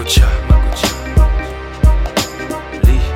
makucha makucha Lee.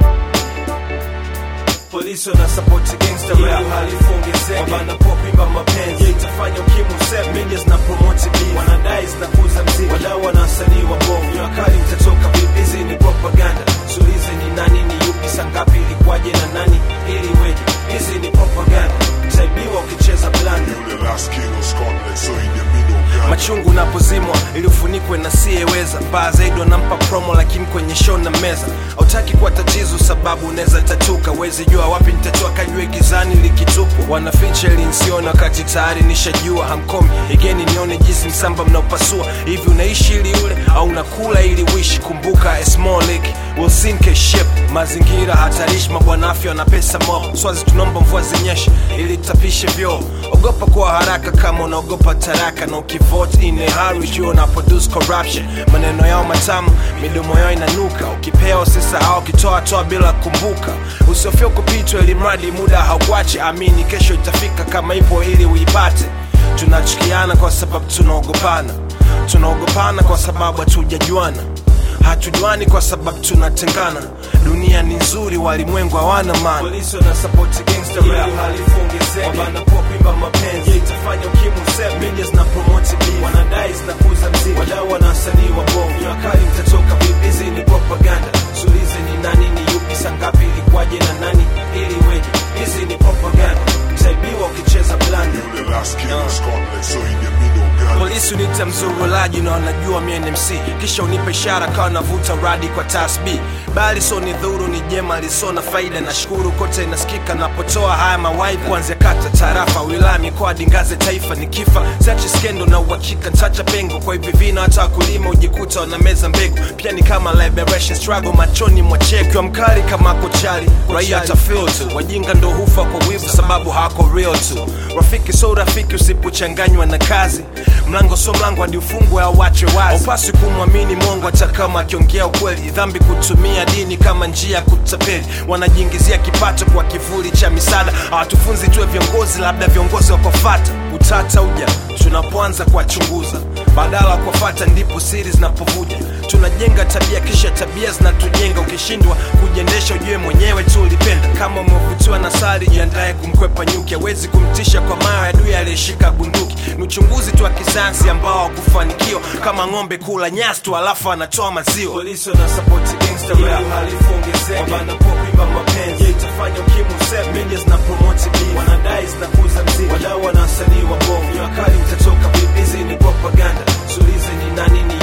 polisi wana support gangster rap uhalifu ongezeke wanapoa kuimba mapenzi Hii itafanya ukimwi useme media zina promote beef wanadai zinakuza mziki wadau wana wasanii wa bongo jua kali mtatoka vipi hizi ni propaganda sulize ni nani ni yupi saa ngapi ilikuwaje na nani ili weje hizi ni propaganda utaibiwa ukicheza blanda The last king of Scotland, so in the middle, God. machungu napozimwa ili ufunikwe na siyeweza baa zaidi wanampa promo lakini kwenye show na meza hautaki kuwa tatizo sababu unaweza tatuka wezi jua wapi nitatoa kajue gizani likitupwa wanaficha ili nsione wakati tayari nishajua hamkomi igeni nione jinsi msamba mnaopasua hivi unaishi ili ule au unakula ili wishi kumbuka a small lake will sink a ship mazingira hatarishi mabwana afya na pesa mob swazi tunaomba mvua zinyeshe ili tapishe vyoo ogopa kuwa haraka kama unaogopa taraka na ukivote in a hurry jua una produce corruption maneno yao matamu midomo yao inanuka ukipewa usisahau ukitoa toa bila kumbuka usiofia kupitwa ili mradi muda haukuache amini kesho itafika kama ipo ili uipate tunachukiana kwa sababu tunaogopana tunaogopana kwa sababu hatujajuana hatujuani kwa sababu tunatengana dunia ni nzuri walimwengu hawana maana polisi wana support gangster rap uhalifu ongezeke wanapoa kuimba mapenzi itafanya ukimwi useme media zina promote beef wanadai zinakuza mziki wadau wana wasanii wa bongo jua kali mtatoka vipi hizi ni propaganda sulize ni nani ni yupi saa ngapi ilikuwaje na nani ili weje hizi ni propaganda utaibiwa ukicheza blanda The last king of Scotland, so in the middle, God. polisi unita mzurulaji na wanajua mie ni mc kisha unipe ishara kawa navuta radi kwa tasb bali so ni dhuru ni jema lisona faida na shukuru kote inasikika napotoa haya mawaidha kuanzia kata tarafa wilaya mikoa dingaze taifa ni kifa siachi skendo na uhakika ntacha pengo kwa hivi vina hata wakulima ujikuta wanameza mbegu pia ni kama liberation struggle machoni mwachekiwa mkali kama kochari raia tafil tu wajinga ndo hufa kwa wivu sababu hawako real tu rafiki so rafiki usipochanganywa na kazi mlango so mlango hadi ufungwe au wachwe wazi upasi kumwamini mongo hata kama akiongea ukweli dhambi kutumia dini kama njia ya kutapeli wanajiingizia kipato kwa kivuli cha misaada hawatufunzi tuwe viongozi labda viongozi wakofata utata uja tunapoanza kuwachunguza badala ya kuwafata ndipo siri zinapovuja tunajenga tabia kisha tabia zinatujenga ukishindwa kujiendesha ujue mwenyewe tu ulipenda kama umevutiwa na sari jiandaye kumkwepa nyuki awezi kumtisha kwa mayo ya adui aliyeshika bunduki ni uchunguzi tu wa kisayansi ambao hakufanikiwa kama ng'ombe kula nyasi tu alafu anatoa maziwa polisi wana support gangster rap uhalifu ongezeke wanapoa kuimba mapenzi Hii itafanya ukimwi useme media zina promote beef wanadai zinakuza mziki wadau wana wasanii wa bongo jua kali mtatoka vipi hizi ni propaganda sulize ni nani ni